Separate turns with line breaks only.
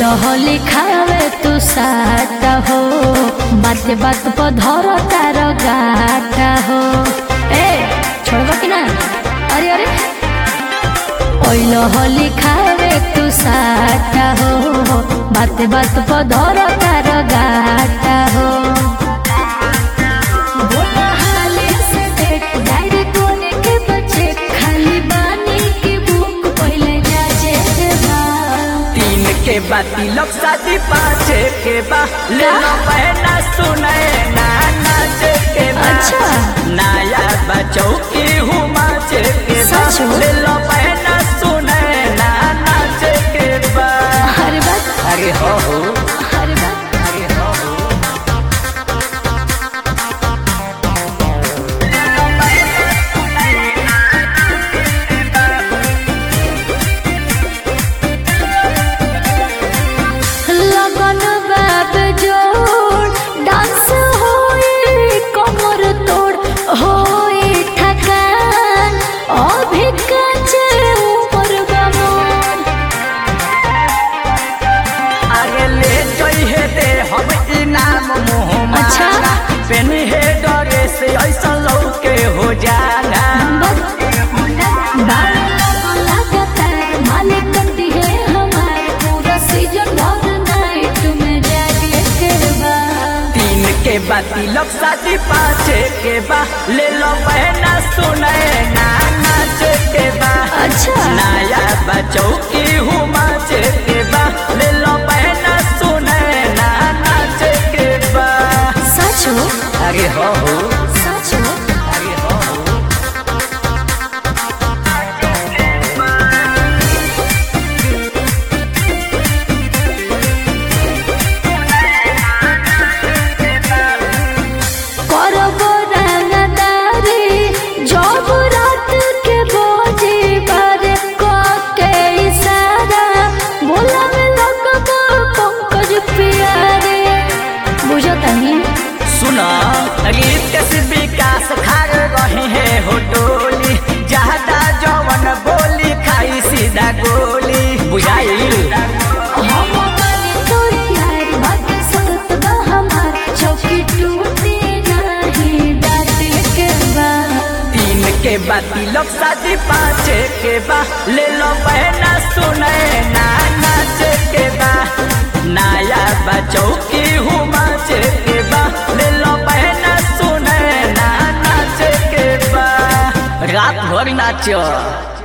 होली खावे तू साटा हो बात बात पर धर तार गाटा हो ए छोड़बा कि ना अरे अरे ओइल होली खावे तू साटा हो बात बात पर धर तार गाटा हो बोला हाले से देख डायरी कोने के बच्चे खाली बानी की बुक पहले जाजे के बा
तीन के बा तिलक शादी पाँचे के बा ले लो बहना सुने ना नाचे के बा
अच्छा।
नया बचौ की हूँ माचे के बा
सच हो?
ले लो बहना सुने ना नाचे के बा
अरे बात
अरे हो हो
अरे बात
अरे हो हो
लगन बाब जोड़ डांस होई कमर तोड़ होई थकान अभी काचे ऊपर बमन
आगे ले जइहे दे हम इनाम मुँह
अच्छा।
मांगा पेन हे डरे से ऐसा लौके हो जाना तीन के बा तिलक शादी पाँचे के बा ले लो बहना सुने ना नाचे के बा
अच्छा।
नया बचौ की हूँ माचे के बा ले लो बहना सुने ना नाचे के बा अरे हो हो अरे हो हो
बुझतनी
सुना रीत कैसे विकास खार रही है हो टोली ज्यादा जवन बोली खाई सीधा गोली बुझाई
हम माने तोर प्यार बात सत बा हमार चौकी टूटे नहीं डाटे के बा
तीन के बा तिलक शादी पाँचे के बा ले लो बहना सुने ना नाचे के बा नया बचौ की हूँ माचे के बा ले लो बहना सुने ना नाचे के बा रात भर नाचो